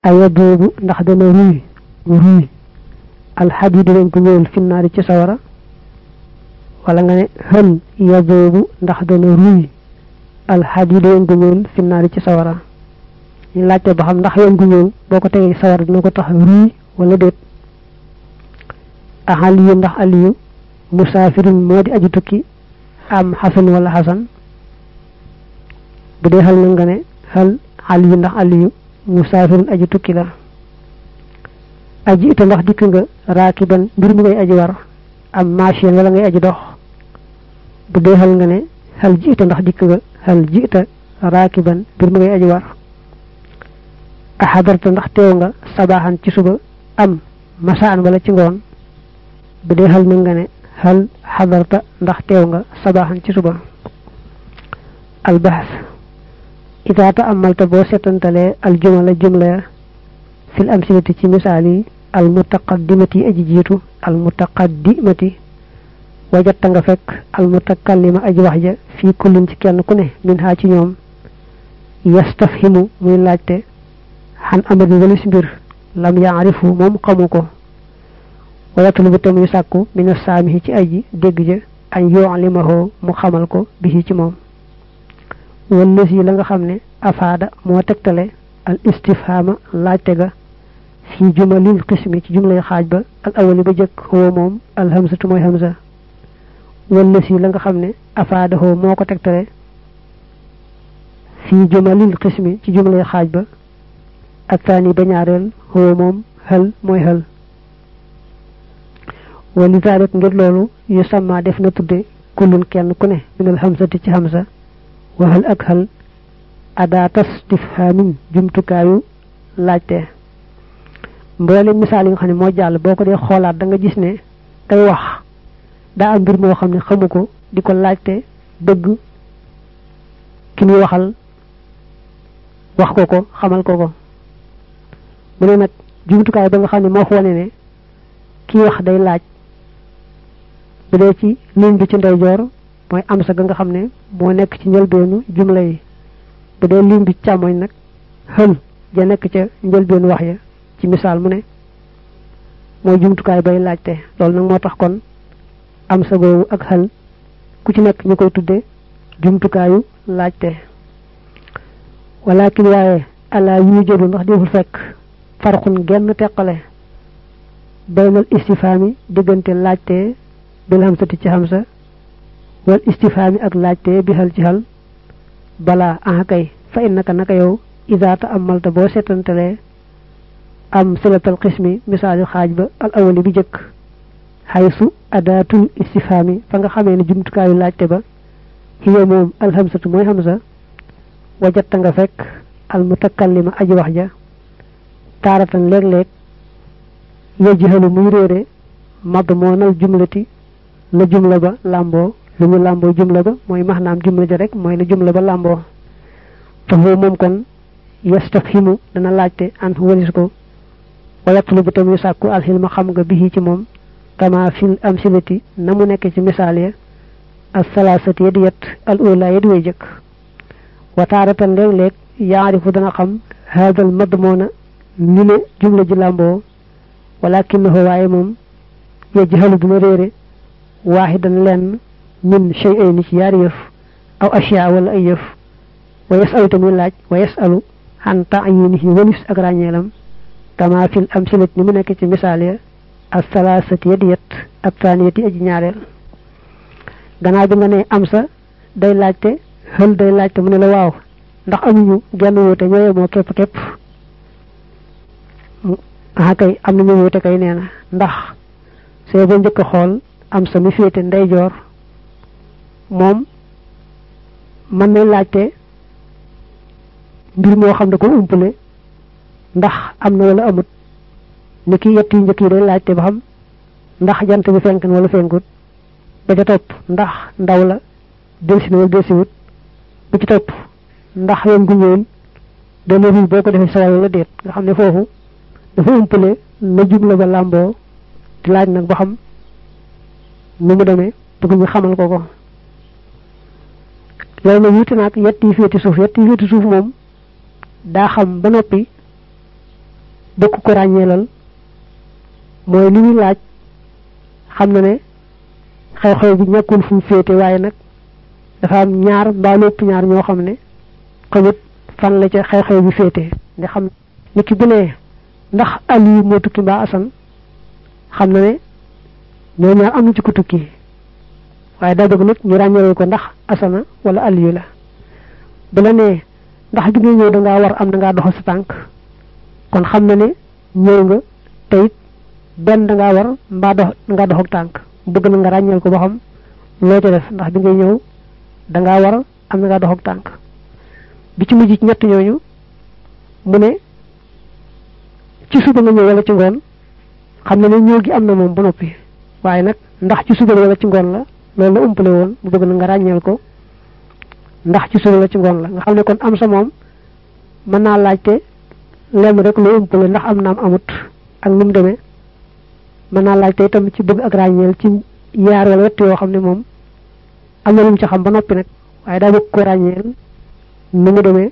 aya boobu ndax dana ruy ruy alxadiidu dañ ko ñëwal finnaari ci sawara wala nga ne hal ya boobu ndax dana ruy alxadiidu dañ ko ñëwal finnaari ci sawara ñu laajte ba xam ndax yoon gu ñëw boo ko tegee sawara dina ko tax ruy wala déet a aliyu ndax aliyu musaafirun moo di aju tukki am xasan wala xasan bu dee xal na nga ne xal aliyu ndax aliyu musaafirun aju tukki la aji ita ndax dikk nga raakiban mbir mu ngay aji war am machine wala ngay aji dox bu dee xal nga ne xal ji ita ndax dikk nga xal ji ita raakiban mbir mu ngay aji war a xadarta ndax teew nga sabaaxan ci suba am masaan wala ci ngoon bu dee xal na nga ne xal xadarta ndax teew nga sabaaxan ci suba albaxas itaata amalta boo setantalee aljumala jumla fil amsilati ci misaal yi almutaqaddimati aji jiitu almutaqaddimati wajatta nga fekk almutakallima aji wax ja fii kullin ci kenn ku ne min haa ci ñoom yastafhimu muy laajte xan amadi walis mbir lam yaarifu moom xamu ko wayatlubu te muy sàkku mina saamihi ci aji dégg ja añ yu'limahu mu xamal ko bihi ci moom wallës yi la nga xam ne afaada moo tegtale al istifhama laajte ga fi jumalil qismi ci jumlay xaaj ba al awali ba jëkk huwa moom al hamsatu mooy hamza wallës yi la nga xam ne afaada hoo moo ko tegtale fi jumalil qismi ci jumlay xaaj ba ak taani ba ñaareel huwa moom hal mooy hal wali zalik ngir loolu yu sama def na tudde kullun kenn ku ne minal hamsati ci hamsa waxal ak xal adaatas istifhaamin jumtukaayu laajte mboolem misaal yi nga xam ne moo jàll boo ko dee xoolaat da nga gis ne kay wax daa am mbir moo xam ne xamu ko di ko laajte bëgg ki muy waxal wax ko ko xamal ko ko mu ne nag jumtukaay ba nga xam ne moo wane ne kii wax day laaj bu dee ci ligne bi ci ndeyjoor mooy am sa ga nga xam ne moo nekk ci njëlbeenu jumla yi bu dee ligne bi ci càmmoñ nag xël ja nekk ca njëlbeenu wax ya ci misaal mu ne mooy jumtukaay bay laajte loolu nag moo tax kon am sa googu ak xël ku ci nekk ñu koy tudde jumtukaayu laajte walakin waaye ala yu jëdu ndax deful fekk farxun genn teqale baynal istifaami diggante laajte bil hamsati ci hamsa wal istifaami ak laajte bi xal ci xal balaa ah kay fa innaka naka yow isaata amalta boo seetantalee am silatal xismi misaali xaaj ba al awali bi jëkk xaysu adaatul istifaami fa nga xamee ne jumtukaayu laajte ba hiya moom al hamsatu mooy hamsa wajatta nga fekk al mutakallima aji wax ja taaratan léeg-léeg yajhalu muy réere madmoonal jumlati la jumla ba làmboo lu ñu làmboo jumla ba mooy maxnaam jumla ja rek mooy la jumla ba làmboo taxu moom kon yastafhimu dana laajte an walis ko wa yatlubu tamuy sàkku alxilma xam nga bihi ci moom kama fil amsilati na mu nekk ci misaal ya as salaasati ya di yet al ula ya di way jëkk wa taaratan léeg-léeg yaarifu dana xam haadal madmoona li ne jumla ji làmboo walakinahu waaye moom yajhalu dina réere waaxidan lenn min shay'ayni ci yaari yëf aw ashyaa wala ay yëf wa yasalu tamuy laaj wa yasalu xan ta'yinihi walis ak ràññeelam kama fil amsilat ni mu nekk ci misaal ya as salaasati yadiyat ak taaniyati aji ñaareel gannaaw bi nga ne am sa day laajte xël day laajte mu ne la waaw ndax amuñu genn wuute ñooye moo képp képp ah kay am nañu wuute kay nee na ndax see ba njëkk a xool am sa mi féete ndeyjoor moom mën na laajte mbir moo xam ne ko umpale ndax am na wala amut ni ki yett yu njëkk yi day laajte ba xam ndax jant bi fenk na wala fenkut ba ca topp ndax ndaw la delsi na wala delsiwut ba ci topp ndax yoon gu ñëwul dana ruy boo ko defee sawal wala déet nga xam ne foofu dafa umpale la jumla ba làmboo di laaj nag ba xam nu mu demee bëgg ñu xamal ko ko loolu nag wuute naag yett yi féeti suuf yett yi féeti suuf moom daa xam ba noppi bëgg ko ràññeelal mooy li muy laaj xam na ne xew-xew bi ñàkkul fu mu féete waaye nag dafa am ñaar mbaa lépp ñaar ñoo xam ne xamut fan la ca xew-xew bi féete nga xam ni ki bu ne ndax Aliou moo tukki mbaa Asan xam na ne ñoo ñaar am na ci ko tukki waaye daa bëgg nag ñu ràññeewee ko ndax Asana wala Aliou la bu la nee ndax bi ngay ñëw dangaa war am na ngaa doxal sa tànk kon xam na ne ñëw nga te it benn dangaa war mbaa dox dangaa dox ak tànk bëgg na nga ràññeel ko ba xam loo ca def ndax bi ngay ñëw dangaa war am na ngaa dox ak tànk bi ci mujj ci ñett ñooñu mu ne ci suba nga ñëw wala ci ngoon xam na ne ñëw gi am na moom ba noppi waaye nag ndax ci suba wala ci ngoon la loolu la umpale woon mu bëgg na nga ràññeel ko ndax ci suba la ci ngoon la nga xam ne kon am sa moom mën naa laajte lenn rek loo umpale ndax am naam amut ak nu mu demee mën naa laajte itam ci bëgg ak ràññeel ci yaar wala wett yoo xam ne moom am na lu mu ci xam ba noppi nag waaye daa bëgg ko ràññeel nu mu demee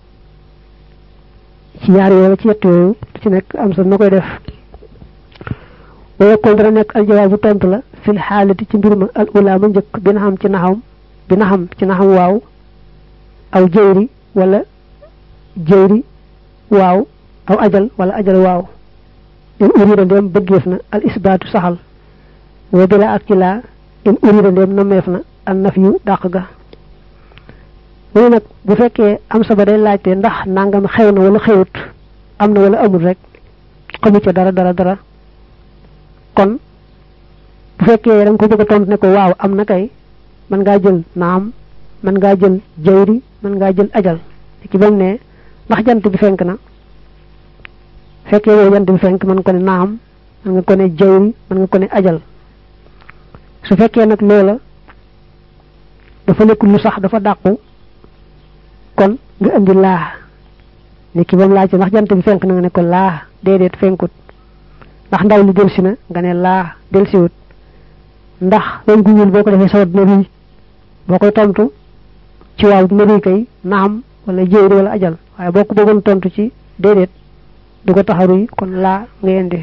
ci yaar yooyu ci yett yooyu ci nekk am sa na koy def wayekoon dana nekk aljawaabu tontu la fil xaalati ci mbir ma al ula ma njëkk bi na xam ci naxam bi na xam ci naxam waaw aw jëyri wala jëyri waaw aw ajal wala ajal waaw in urida ndéem bëggeef na al isbaatu saxal wa bila ak ci laa in urida ndéem nameef na al naf yu dàq ga mu ne nag bu fekkee am sa ba day laajte ndax nangam xew na wala xewut am na wala amul rek xamu ca dara dara dara kon bu fekkee da nga ko bëgg a tontu ne ko waaw am na kay mën ngaa jël naam mën ngaa jël jayri mën ngaa jël ajal ci bam ne ndax jant bi fenk na fekkee yow jant bi fenk mën ko ne naam mën nga ko ne jayri mën nga ko ne ajal su fekkee nag loola dafa nekk lu sax dafa dàqu kon nga indi laa ni ki bam laajte ndax jant bi fenk na nga ne ko laa déedéet fenkut ndax ndaw li delsi na nga ne laa delsiwut ndax weñ gu ñuul boo ko defee sawat dina ruy boo koy tontu ci waaw dina ruy kay naam wala jéeri wala ajal waaye boo ko bëggoon tontu ci déedéet du ko tax a ruy kon laa nga indi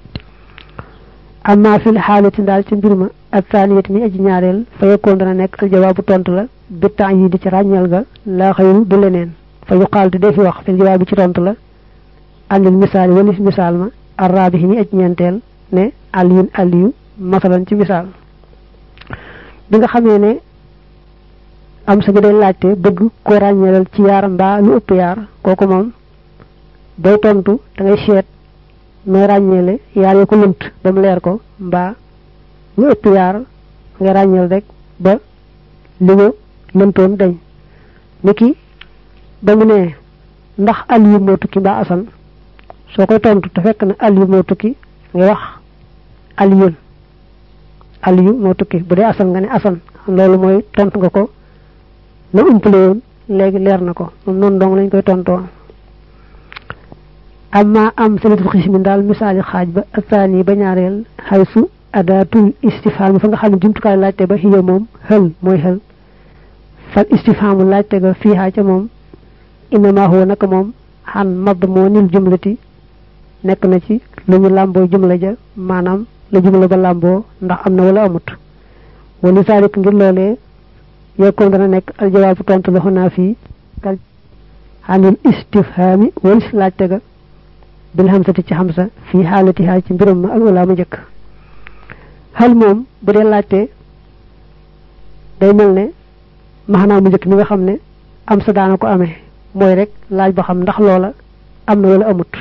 amma fil xaalati daal ci mbir ma ak saaniyat mi aji ñaareel fa yekkoon dana nekk aljawaabu tontu la bi temps yi di ci ràññeel ga laa xëyru du leneen fa yuqaal te defi wax fil jawaab bi ci tontu la andil misaal yi walis misaal ma arraabi mi aj ñeenteel ne aliyun aliyu masalan ci misaal bi nga xamee ne am sa gi day laajte bëgg ko ràññeelal ci yaar mbaa lu ëpp yaar kooku moom day tontu da ngay seet nooy ràññeele yaar ya ko lënt ba mu leer ko mbaa lu ëpp yaar nga ràññeel rek ba li nga lëntoon dañ niki ba mu ne ndax aliyu moo tukki mbaa asan soo koy tontu te fekk na aliyu moo tukki nga wax aliyun aliyu moo tukki bu dee asan nga ne asan loolu mooy tontu nga ko la umpale woon léegi leer na ko moom noonu dong lañ koy tontoo amma am salitul xismin daal misaali xaaj ba asaani ba ñaareel xaysu adaatul istifhaam fa nga xam ne jumtukaay laajte ba xiya moom xël mooy xël fal istifhaamu laajte ga fiihaa ca moom innama huwa naka moom xan mad moo nil jumlati nekk na ci lu ñu làmboo jumla ja maanaam la jumla ba làmboo ndax am na wala amut wali saalik ngir loolee yekkoon dana nekk aljawaabu tontu la xunaa fii kal xanil istifhaami walis laajte ga bil xamsati ci xamsa fii xaalatihaa ci mbiram ma al wala ma njëkk xal moom bu dee laajte day mel ne maxanaa mu njëkk mi nga xam ne am sa daana ko amee mooy rek laaj ba xam ndax loola am na wala amut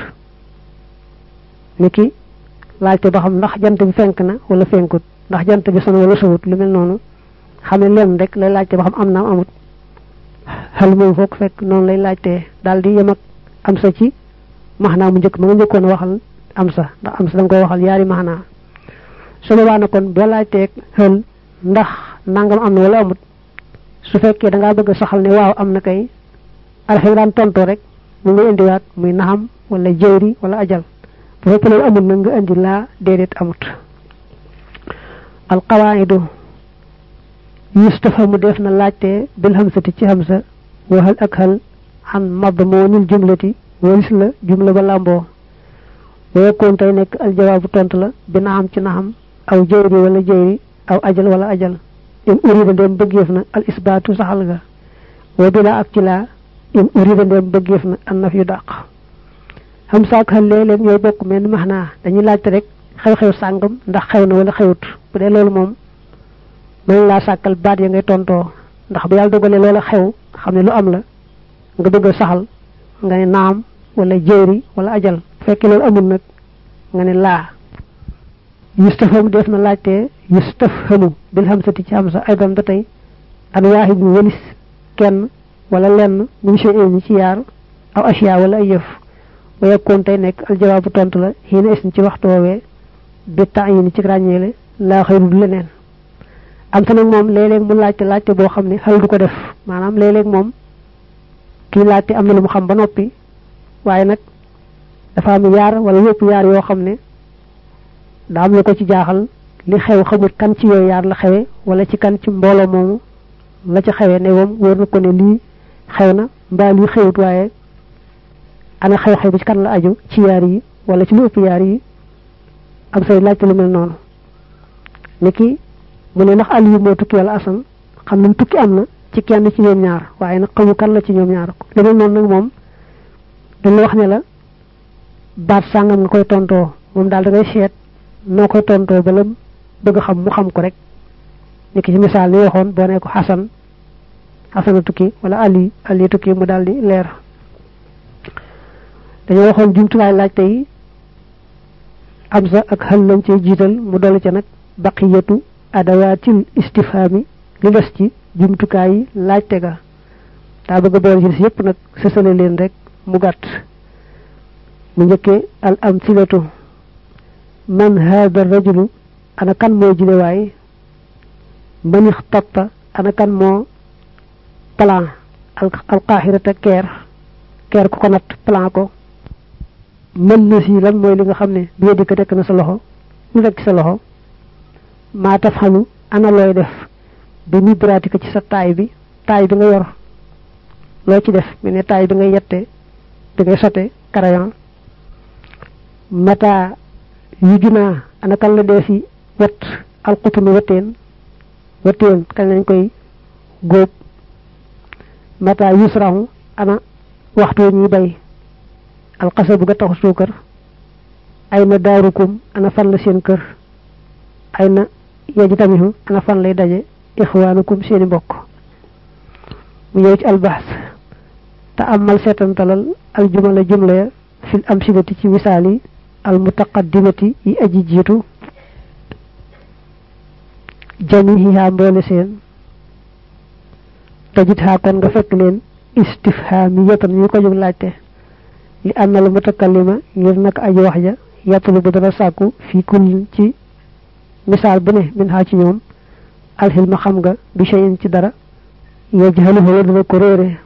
niki laajte ba xam ndax jant bi fenk na wala fenkut ndax jant bi son wala sowut lu mel noonu xam ne lenn rek lay laajte ba xam am naam amut xel moom foog fekk noonu lay laajtee daal di yem ak am sa ci maxnaa mu njëkk ma nga njëkkoon waxal am sa ndax am sa da nga koy waxal yaari maxnaa su boobaa na kon boo laajteeg xel ndax nangam am na wala amut su fekkee da ngaa bëgg saxal ne waaw am na kay alxem daan tontoo rek mu ngi indiwaat muy naxam wala jëwri wala ajal bu fekkee loolu amul nag nga indi laa déedéet amut alqawaidu yustafamu def na laajte bil hamsati ci hamsa waxal ak xal xan madmoonil jumlati walis la jumla ba làmboo wayekoon tey nekk al jawaabu tontu la bi naxam ci naxam aw jëyri wala jëyri aw ajal wala ajal in urida ndem bëggeef na al isbaatu saxal ga wa bila ak ci laa in urida ndem bëggeef na an naf yu dàq xam saak xel léeg-léeg ñooy bokk mel ni max naa dañuy laajte rek xew-xew sàngam ndax xew na wala xewut bu dee loolu moom mën laa sàkkal baat ya ngay tontoo ndax bu yàlla dogalee loola xew xam ne lu am la nga bëgg a saxal nga ne naam wala jëyri wala ajal fekkee loolu amul nag nga ne laa yustafhamu def na laajtee yustafhamu bil hamsati ci hamsa aydan ba tey an waahid mu walis kenn wala lenn min shay'in ci yaar aw ashiya wala ay yëf wa yakkoon tey nekk aljawaabu tontu la xiina isin ci waxtu woowee bi ta'yin ci ràññeele laa xëyru du leneen am sa nag moom léeg-léeg mu laajte laajte boo xam ne xel du ko def maanaam léeg-léeg moom kii laajte am na lu mu xam ba noppi waaye nag dafa am yaar wala yëpp yaar yoo xam ne daa am lu ko ci jaaxal li xew xamul kan ci yooyu yaar la xewe wala ci kan ci mbooloo moomu la ci xewe ne moom wóor na ko ne lii xew na mbaa lii xewut waaye ana xew-xew bi ci kan la aju ci yaar yi wala ci lu ëpp yaar yi am say laajte lu mel noonu niki mu ne ndax Aliou moo tukki wala Assane xam nañ tukki am na ci kenn ci ñoom ñaar waaye nag xamu kan la ci ñoom ñaar lu mel noonu nag moom dañ la wax ne la baat sàngam nga koy tontoo moom daal da ngay seet noo koy tontoo ba la bëgg xam mu xam ko rek niki ci misaal ni waxoon boo ne ko Xasan Xasana tukki wala Ali Ali tukki mu daal di leer dañoo waxoon jumtuwaay laajte yi am sa ak xel lañ cee jiital mu dolli ca nag baqiyatu adawaatil istifhaami li des ci jumtukaay yi laajte ga daa bëgg a boole ci yépp nag sësale leen rek mu gàtt mu njëkkee al amsilatu man haada rajulu ana kan moo jile waay man ixtatta ana kan moo plan al alqaahirata keer keer ku ko natt plan ko mën na si lan mooy li nga xam ne bi di ko nekk na sa loxo lu nekk sa loxo maa taf xalu ana looy def bi mi pratique ci sa taay bi taay bi nga yor loo ci def mu ne taay bi ngay yette bi ngay sote crayon mata yu junaa ana kan la dee si wet alxutunu weteen weteen kañ lañ koy góob mata yusrahu ana waxtu ñuy bay alxasa bu ga taxu suukar ay na daarukum ana fan la seen kër ay na yeji tamihu ana fan lay daje ixwaanukum seeni mbokk mu ñëw ci albaas te amal seetantalal aljumala jumla ya fil amsilati ci misaal yi al mutaqaddimati yi aji jiitu jamihiha mboole seen tajit haa kon nga fekk leen istifhamiyatan ñu ko jóg laajte li anna al mutakallima ngir nag aji wax ja yattulu bu dana sàkku fii kullin ci misaal bu ne min xaa ci ñoom alxilma xam nga bi cheyin ci dara yajhaluhu wa dana ko réere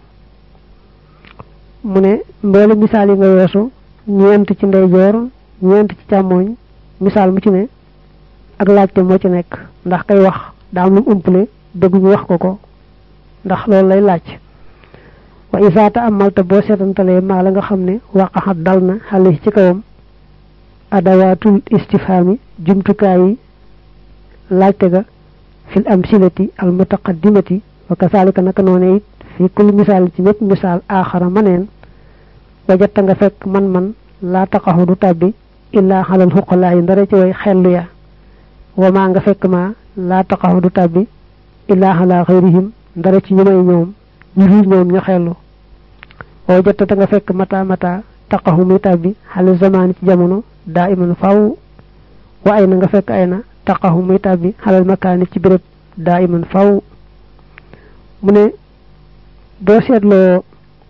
mu ne mboole misaal yi nga weesu ñeent ci ndeyjoor ñeent ci càmmooñ misaal mu ci ne ak laajte moo ci nekk ndax kay wax daa am lu mu umpale bëgg ñu wax ko ko ndax loolu lay laaj wa isaata amalta boo seetantalee maa la nga xam ne waqaxat dal na xale ci kawam adawaatul istifhaami jumtukaay yi laajte ga fil amsilati al mutaqaddimati wa kasaalika naka noone it fi kulli misaal ci mépp misaal aaxara maneen wajatta nga fekk man-man laa taqaxu du tàbbi illaa xalal xuqalaa yi ndara ci way xellu ya wa maa nga fekk ma laa taqaxu du tàbbi illaa xalaa xayrihim ndara ci ñu may ñoom ñu dul ñoom ñu xellu wajatta ta nga fekk mata mata taqaxu muy tàbbi xale zamaani ci jamono daa iman faw wa ay na nga fekk ay na taqaxu muy tàbbi xalal makaani ci béréb daa iman faw mu ne boo seetloo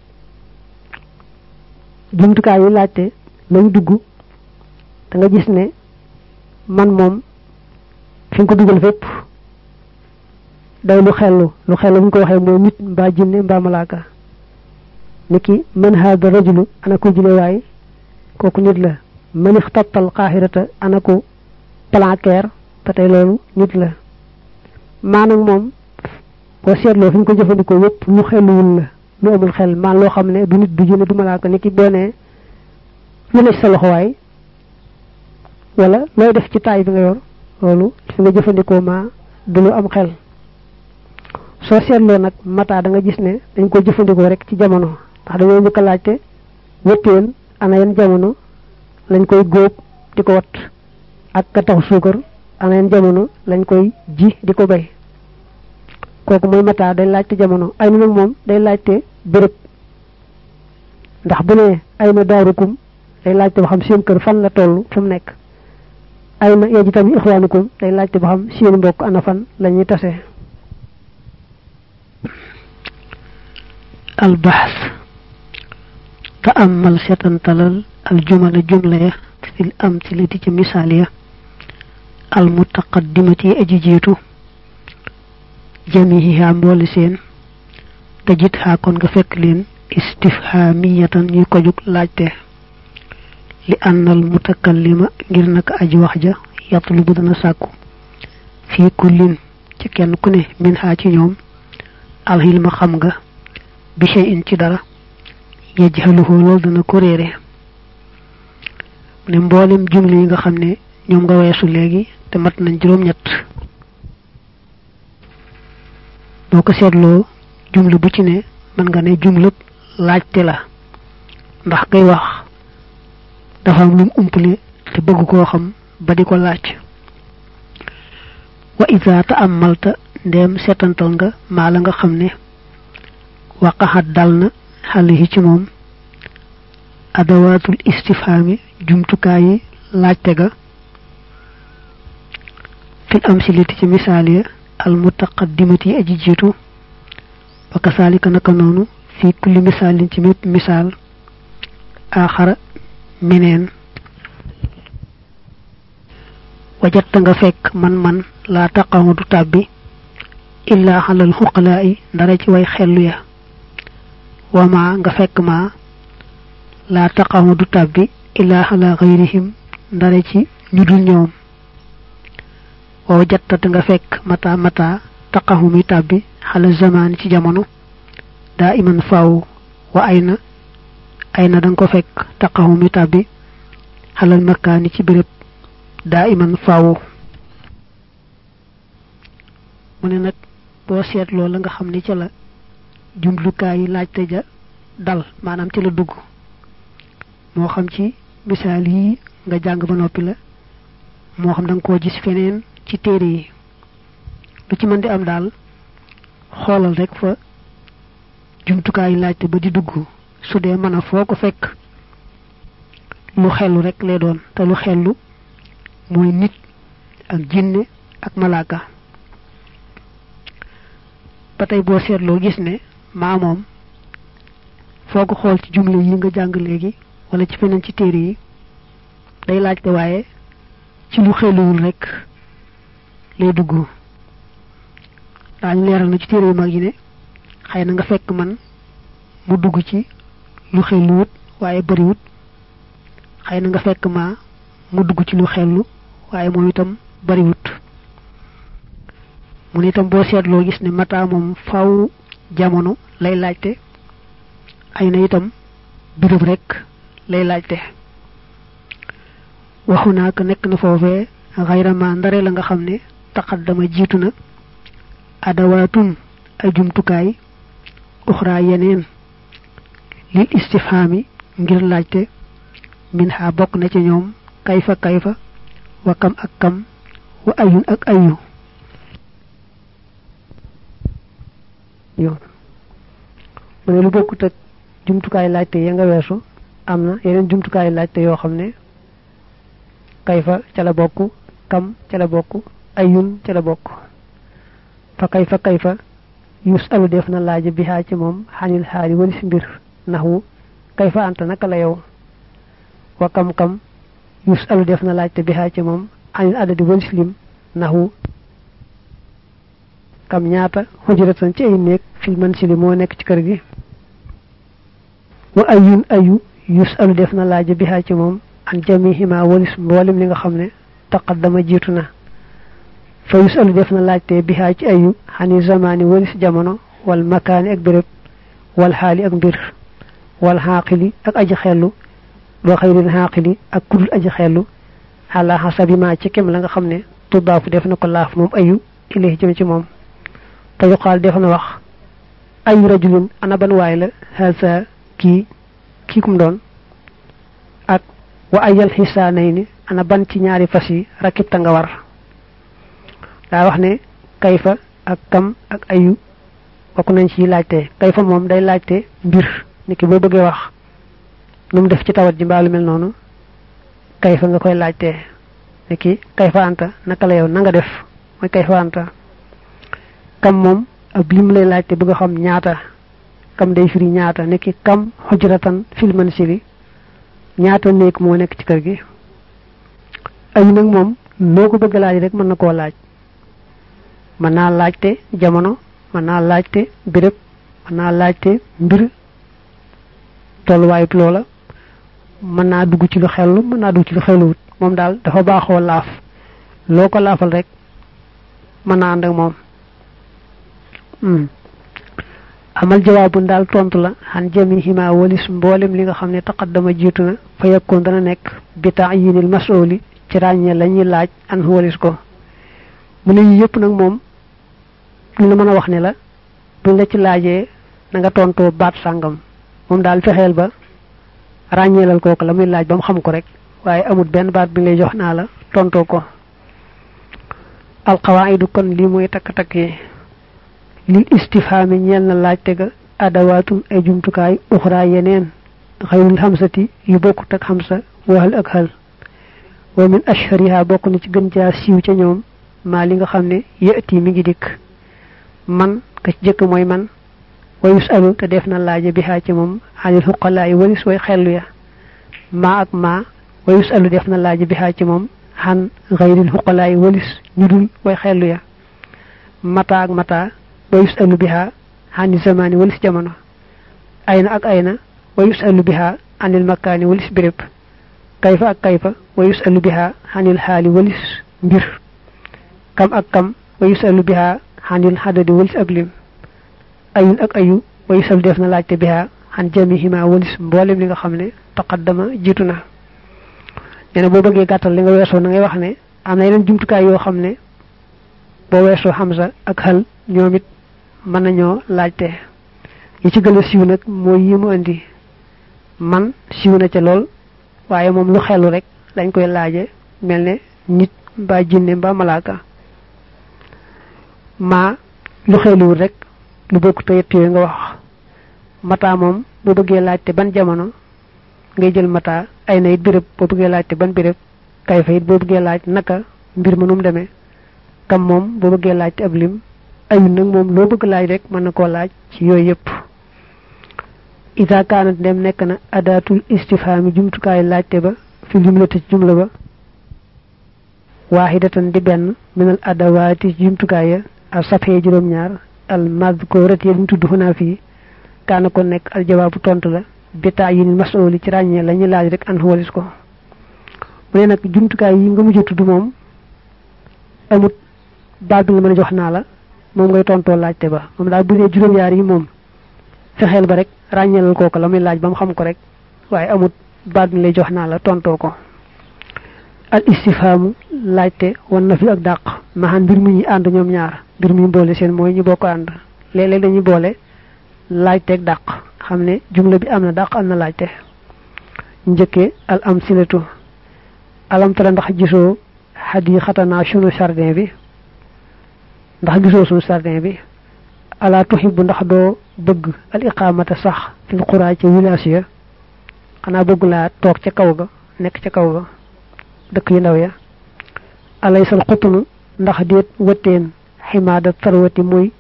jumtukaay yi laajte lañ dugg da nga gis ne man moom fi nga ko dugal fépp day lu xellu lu xellu bu ñu ko waxee mooy nit mbaa jinne mbaa malaaka niki man haada rajulu ana ko jile waay kooku nit la man ixtattal xaaxirata ana ko planquer ba tey loolu nit la maanaam moom boo seetloo fi ñu ko jëfandikoo yépp lu xelluwul la lu amul xel maan loo xam ne du nit du jinne du malaaka ni ki boo nee lu ne ci sa loxo waay wala looy def ci taay bi nga yor loolu fi nga jëfandikoo ma du lu am xel soo seetloo nag mata da nga gis ne dañ ko jëfandikoo rek ci jamono ndax dañoo njëkk a laajte wëttéen ana yan jamono lañ koy góob di ko wat ak ka tax suukar ana yan jamono lañ koy ji di ko bay kooku mooy mata day laajte jamono ay na nag moom day laajte béréb ndax bu ne ay na daarukum day laajte ba xam seen kër fan la toll fu mu nekk ay na yeji tamit ixwaanukum day laajte ba xam seen mbokk ana fan la ñuy tase البحث تأمل ستنتلل الجمل جملة في الأمثلة كمثالية المتقدمة أجيجيتو جميعها مولسين تجدها كون فكلين استفهامية يكوجك لاجته لأن المتكلم غيرنك أجي وحجة يطلب دنا ساكو في كل كن كنه منها تي العلم خمغا bi shay'in ci dara yajhaluhu loolu dana ko réere ne mboolem jumli yi nga xam ne ñoom nga weesu léegi te mat nañ juróom ñett boo ko seetloo jumla bu ci ne mën nga ne jumlub laajte la ndax kay wax dafa am lum umpale te bëgg koo xam ba di ko laaj wa ida ta'ammalta ndeem seetantal nga maa la nga xam ne waqaxat dal na xale yi ci moom adawaatul istifhaami jumtukaay yi laajte ga fil amsilati ci misaal ya al mutaqaddimati aji jiitu wa kasaalika naka noonu fi kulli misaalin ci mépp misaal aaxara meneen wajatta nga fekk man man laa taqamu du tàbbi illaa xalal xuqalaa yi ndara ci way xellu ya wama nga fekk ma laa taqamu du tàbbi illaa xala xayrihim ndare ci ñu dul ñoom waaw jattat nga fekk mata mata taqamu mi tàbbi xala zamaan ci jamono daa iman faaw wa ay na ay na danga ko fekk taqamu mi tàbbi xalal makkaani ci béréb daa iman faaw mu ne nag boo seetloo la nga xam ne ca la jumlukaay yi laajte ja dal maanaam ci la dugg moo xam ci misaal yi nga jàng ba noppi la moo xam da nga koo gis feneen ci téere yi lu ci mën di am daal xoolal rek fa jumtukaay yi laajte ba di dugg su dee mën a foo ko fekk lu xellu rek lay doon te lu xellu mooy nit ak jinne ak malaaka ba tey boo seetloo gis ne maa moom foo ko xool ci jumle yi nga jàng léegi wala ci feneen ci téere yi day laajte waaye ci lu xeluwul rek lay dugg daañu leeral na ci téere yu mag yi ne xëy na nga fekk man mu dugg ci lu xeluwut waaye bariwut xëy na nga fekk ma mu dugg ci lu xellu waaye moom itam bariwut mu ne itam boo seetloo gis ne mata moom faw jamono lay laajte ay na itam birëb rek lay laajte waxu naa ko nekk na foofee xayrama ndare la nga xam ne taqaddama jiitu na adawaatun ay jumtukaay uxraa yeneen lil istifhaami ngir laajte min ha bokk na ci ñoom kayfa kayfa wa kam ak kam wa ayun ak ayu yoon mu ne lu bokkut ak jumtukaay laajte ya nga weesu am na yeneen jumtukaay laajte yoo xam ne kayfa ca la bokk kam ca la bokk ayun ca la bokk fa kayfa kayfa yus alu def na laaj bi xaa ci moom xanil xaali walis mbir naxwu kayfa anta naka la yow wa kam kam yus alu def na laajte bi xaa ci moom xanil adadi walis lim naxwu kam ñaata xujratan ci ay néeg fil mansili moo nekk ci kër gi wa ayun ayu yus alu def na laaj bi xaa ci moom an jamihima walis mboolem li nga xam ne taqaddama jiitu na fa yus alu def na laajte bi xaa ci ayu xani zamaani walis jamono wal makaani ak béréb wal xaali ak mbir wal xaaqili ak aji xellu doo xayril xaaqili ak kudul aji xellu ala hasabi ma ci kem la nga xam ne tuddaafu def na ko laaf moom ayu ilayhi jëm ci moom te yuqaal def na wax ayu rajulin ana ban waay la hasa kii kii kum doon ak wa ayal xisaanay ni ana ban ci ñaari fas yi rakibta nga war daa wax ne kayfa ak kam ak ayu bokk nañ ci laajte kayfa moom day laajte mbir niki boo bëggee wax nu mu def ci tawat ji mbaa lu mel noonu kayfa nga koy laajte niki kayfa anta naka la yow na nga def mooy kayfa anta kam moom ab lim lay laajte bëgg a xam ñaata kam day firi ñaata niki kam xujratan fil mansili ñaata néeg moo nekk ci kër gi ayu nag moom noo ko bëgg laaj rek mën na koo laaj mën naa laajte jamono mën naa laajte béréb mën naa laajte mbir tolluwaayut loola mën naa dugg ci lu xellu mën naa dugg ci lu xelluwut moom daal dafa baaxoo laaf loo ko laafal rek mën naa ànd ak moom amal jawaabun daal tontu la xan jamihima walis mboolem li nga xam ne taqaddama jiitu na fa yakkoon dana nekk bi taayinil mas'uli ci ràññee la ñuy laaj an walis ko mu ne yii yëpp nag moom lu la mën a wax ne la buñ la ci laajee na nga tontoo baat sàngam moom daal fexeel ba ràññeelal kooku la muy laaj ba mu xam ko rek waaye amul benn baat bi ngay jox naa la tontoo ko alqawaidu kon lii mooy takk-takk yi lil istifhaami ñeel na laajte ga adawaatun ay jumtukaay uxra yeneen xayrul xamsati yu bokkut ak xamsa waxal ak xal wa min ashhariha bokk na ci gën jaa siiw ca ñoom maa li nga xam ne yëti mi ngi dikk man ka ci jëkk mooy man wa yusalu te def na laaje bi xaa ci moom anil xuqalaa yi walis way xellu ya maa ak maa wa yusalu def na laaje bi xaa ci moom xan xayril xuqalaa yi walis ñu dul way xellu ya mata ak mata wa yusalu biha xani zamani walis jamono ayna ak ayna wa yusalu biha anil makaani walis béréb kayfa ak kayfa wa yusalu biha xanil xaali walis mbir kam ak kam wa yusalu biha xanil xadadi walis ak lim ayun ak ayu wa yusalu def na laajte biha xan jamihima walis mboolem li nga xam ne taqaddama jiitu na nee na boo bëggee gàttal li nga weesoo na ngay wax ne am na yeneen jumtukaay yoo xam ne boo weesoo xamsa ak xal ñoom it mën nañoo laajte yi ci gën a siiw nag mooy yi mu indi man siiw na ca lool waaye moom lu xelu rek dañ koy laaje mel ne nit mbaa jinne mbaa malaaka maa lu xeluwul rek lu bokk te yett yooyu nga wax mata moom boo bëggee laajte ban jamono ngay jël mata ay na it béréb boo bëggee laajte ban béréb kay fa it boo bëggee laaj naka mbir ma nu mu demee kam moom boo bëggee laajte ab lim ayun nag moom loo bëgg laaj rek mën na koo laaj ci yooyu yëpp ida kaanat dem nekk na adaatul istifhaami jumtukaayu laajte ba fi jumlati ci jumla ba waahidatan di benn minal adawaati jumtukaay ya al safee juróom-ñaar al madkurat ya ñu tudd xunaa fii kaana ko nekk al jawaabu tontu la bitaa yi mas'uli ci ràññee la ñu laaj rek an walis ko mu ne nag jumtukaay yi nga mujj tudd moom amut baat bi nga mën a jox naa la moom ngay tontoo laajte ba moom daal bu dee juróom-ñaar yi moom fexeel ba rek ràññeelal kooku la muy laaj ba mu xam ko rek waaye amut baat bi lay jox naa la tontoo ko al istifhaamu laajte wan na fi ak dàq maxaan mbir mi ñuy ànd ñoom ñaar mbir mi boole seen mooy ñu bokk ànd léeg-léeg dañuy boole laajte ak dàq xam ne jumla bi am na dàq am na laajte njëkkee al am silatu alam tara ndax gisoo xadi xatanaa sunu jardin bi ndax gisoo sunu jardin bi ala tuhibbu ndax doo bëgg al iqaamata sax fil xuraa ca village ya xanaa bëgg laa toog ca kaw ga nekk ca kaw ga dëkk yu ndaw ya alaysal xutunu ndax déet wëtteen ximaada tarwati muy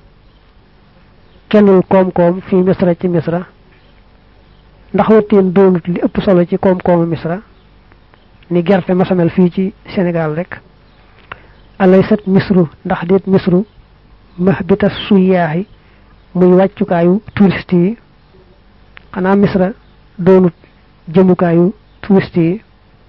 kennul koom-koom fii misra ci misra ndax wëtteen doonut li ëpp solo ci koom-koomu misra ni gerte masamel fii ci Sénégal rek alaysat misru ndax déet misru mahbita suyaaxi muy wàccukaayu touriste yi xanaa misra doonut jëmukaayu touriste yi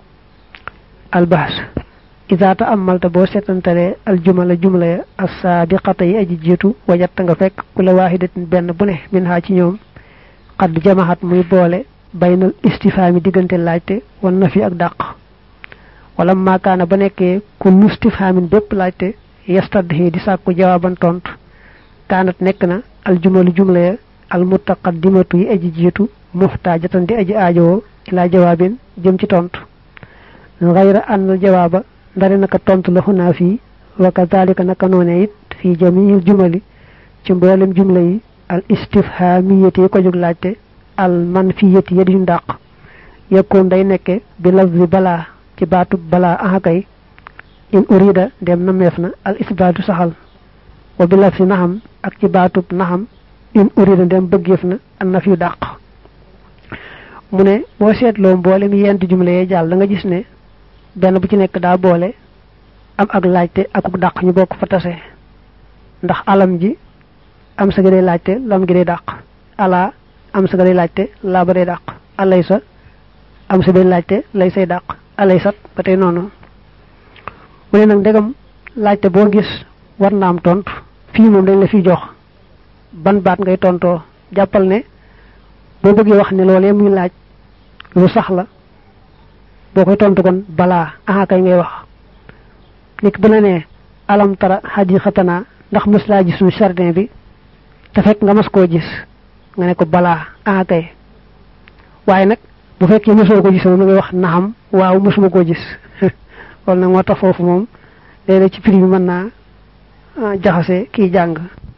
albahs ida ta amalta boo seetantalee aljumala jumla ya assaabiqata yi aji jiitu wajatta nga fekk kula waahidatin benn bu ne min haa ci ñoom xadd jamaxat muy boole baynal istifaami diggante laajte wan na fi ak dàq wala maakaana ba nekkee ku lustifhaamin bépp laajte yastadhi di sàkku jawaaban tontu kaanat nekk na aljumalu jumla ya almutaqaddimatu yi aji jiitu muxtaajatan di aji aajowoo ilaa jawaabin jëm ci tontu gayra annal jawaaba ndare naka tontu la xunaa fii wa kadalika naka noone it fii jamiil jumali ci mboolem jumla yi al istifhamiyati yi ko jóg laajte al manfiyati ya di ñu dàq yekkoon day nekke bi lafzi balaa ci baatub balaa ahakay in urida dem na meef na al isbaatu saxal wa bi lafzi naxam ak ci baatub naxam in urida dem bëggeef na an na fi dàq mu ne boo seetloo mboolem yent jumla yee jàll da nga gis ne benn bu ci nekk daa boole am ak laajte akuk dàq ñu bokk fa tase ndax alam ji am sa ga day laajte lam gi day dàq ala am sa ga day laajte laa ba day dàq alay sa am sa day laajte lay say dàq alay sat ba tey noonu mu ne nag ndegam laajte boo gis war na am tontu fii moom dañ la fi jox ban baat ngay tontoo jàppal ne boo bëggee wax ne loolee muy laaj lu sax la boo koy tontu kon balaa aha kay ngay wax nit bu la nee alam tara xadiqatanaa ndax mës laa gis suñu jardin bi te fekk nga mas koo gis nga ne ko balaa aha kay waaye nag bu fekkee mësoo ko gis moom ngay wax naxam waaw mësuma koo gis loolu nag moo tax foofu moom léeg-léeg ci prix bi mën naa jaxase kii jàng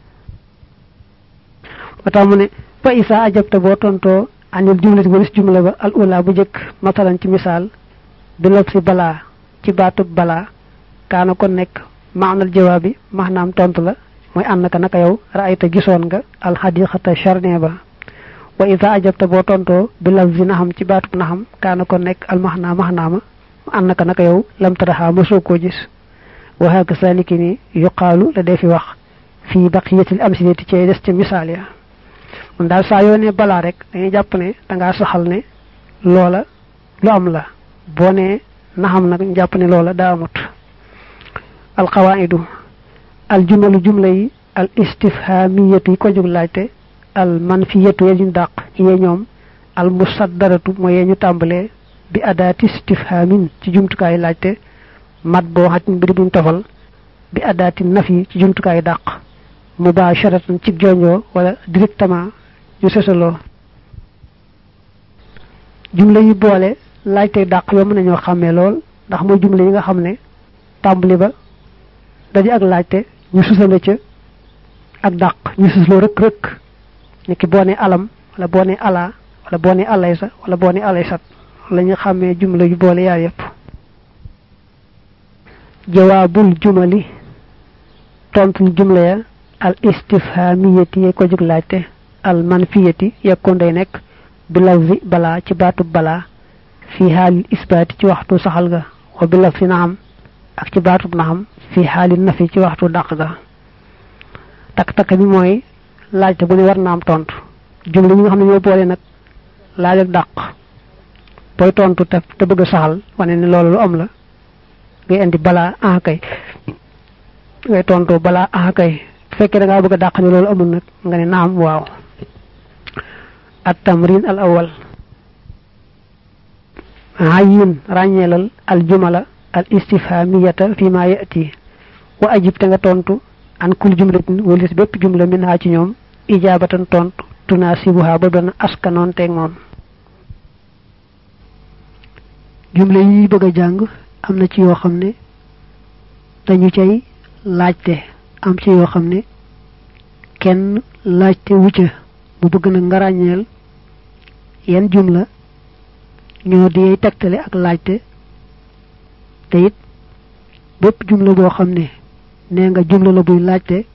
ba tax mu ne fa isa ajabta boo tontoo anil jumlati walis jumla ba al ula bu jëkk masalan ci misaal bi lob si balaa ci baatub balaa kaana kon nekk maanal jawaab bi maanaam tontu la mooy ànd naka naka yow raayta gisoon nga alxadiqata jardin ba wa isa ajabta boo tontoo bi laf si naxam ci baatub naxam kaana kon nekk al maxnaa maxnaama ànd naka naka yow lam taraxaa mosoo koo gis wa haka saliki ni yuqaalu la dee fi wax fii baqiyatil amsilati ci des ca misaal ya mun daal saa yoo ne balaa rek dañuy jàpp ne dangaa saxal ne loola lu am la boo ne naxam nag ñu jàpp ne loola daa amut alqawaidu al jumalu jumla yi al istifhamiyatu yi ko jóg laajte al manfiyatu ya ñu dàq yee ñoom al musaddaratu mooy yee ñu tàmbalee bi adaati istifhamin ci jumtukaayu laajte mat boo xaj mbir buñ tofal bi adaati nafi ci jumtukaayu dàq mubasharatan ci jonjoo wala directement ñu sesaloo jumla yi boole laajte dàq yoo mën nañoo xàmmee lool ndax mooy jumla yi nga xam ne tàmbali ba daje ak laajte ñu susale ca ak dàq ñu susloo rëkk rëkk ni ki boo ne alam wala boo ne ala wala boo ne alaysa wala boo ne alaysat la ñu xàmmee jumla yu boole yaar yépp jawaabul jumali tontul jumla ya al istifhamiyati ye ko jóg laajte al manfiyati yekkoon day nekk bi lafzi balaa ci baatub balaa fi xaalil isbaati ci waxtu saxal ga wa bi lafzi naxam ak ci baatub naxam fi xaalil nafi ci waxtu dàq ga takk-takk bi mooy laajte bu ne war na am tontu jumla ñi nga xam ne ñoo boole nag laaj ak dàq booy tontu te te bëgg a saxal wane ne loolu lu am la ngay indi balaa ah kay ngay tontu balaa ah kay bu fekkee da ngaa bëgg a dàq ne loolu amul nag nga ne naam waaw at tamrin al awal ayin ràññeelal al jumala al istifhamiyata fi ma yati wa ajib te nga tontu an kul jumlatin walis bépp jumla min ha ci ñoom ijabatan tontu tunasibuha ba doon askanoon teeg moom jumla yi bëgg a jàng am na ci yoo xam ne dañu cay laajte am ci yoo xam ne kenn laajte wucca mu bëgg na nga ràññeel yan jumla ñoo di tegtale ak laajte te it bépp jumla boo xam ne nee nga jumla la buy laajte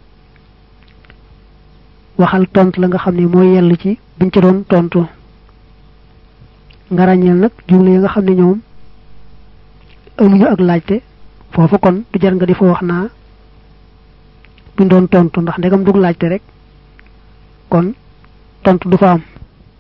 waxal tontu la nga xam ne mooy yell ci buñ ci doon tontu nga ràññeel nag jumla yi nga xam ne ñoom amuñu ak laajte foofu kon du jar nga di fa wax naa buñ doon tontu ndax ndegam dug laajte rek kon tontu du fa am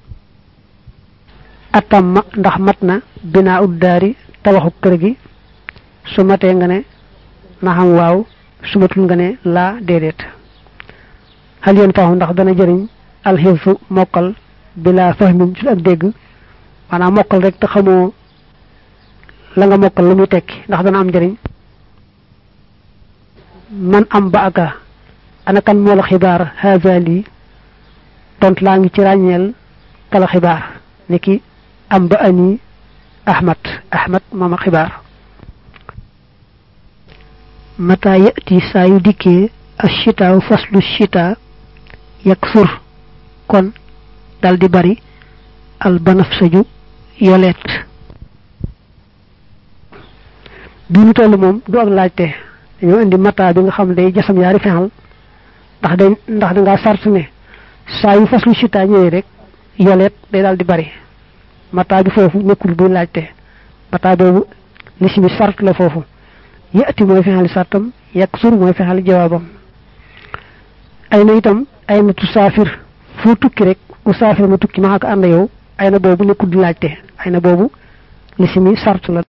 atam ma ndax mat na binaa uddaari tabaxu kër gi su matee nga ne na xam waaw su matul nga ne laa déedéet xal yoon faaxu ndax dana jëriñ alxifsu mokkal bilaa fahmin ci ak dégg maanaam mokkal rek te xamoo la nga mokkal lu muy tekki ndax dana am njëriñ man am ba aka ana kan moo la xibaar haza lii tont laa ngi ci ràññeel kala xibaar ni ki am ba ani ahmad ahmad mooma xibaar mata yati saa yu dikkee ashitaaw faslu shita yaksur kon dal di bari al banafsaju yoleet bi ñu toll moom du ak laajte dañoo indi mata bi nga xam day jasam yaari fexal ndax day ndax da ngaa sart ne saa yu faslu shita ñëwee rek yoleet day daal di bari mata bi foofu nekkul buy laajte mata boobu lisimi sart la foofu yati mooy fexali sartam yaksur mooy fexali jawaabam ay na itam ay na tusaafir foo tukki rek usaafir ma tukki ma ak ànd yow ay na boobu nekkul di laajte ay na boobu lisimi sart la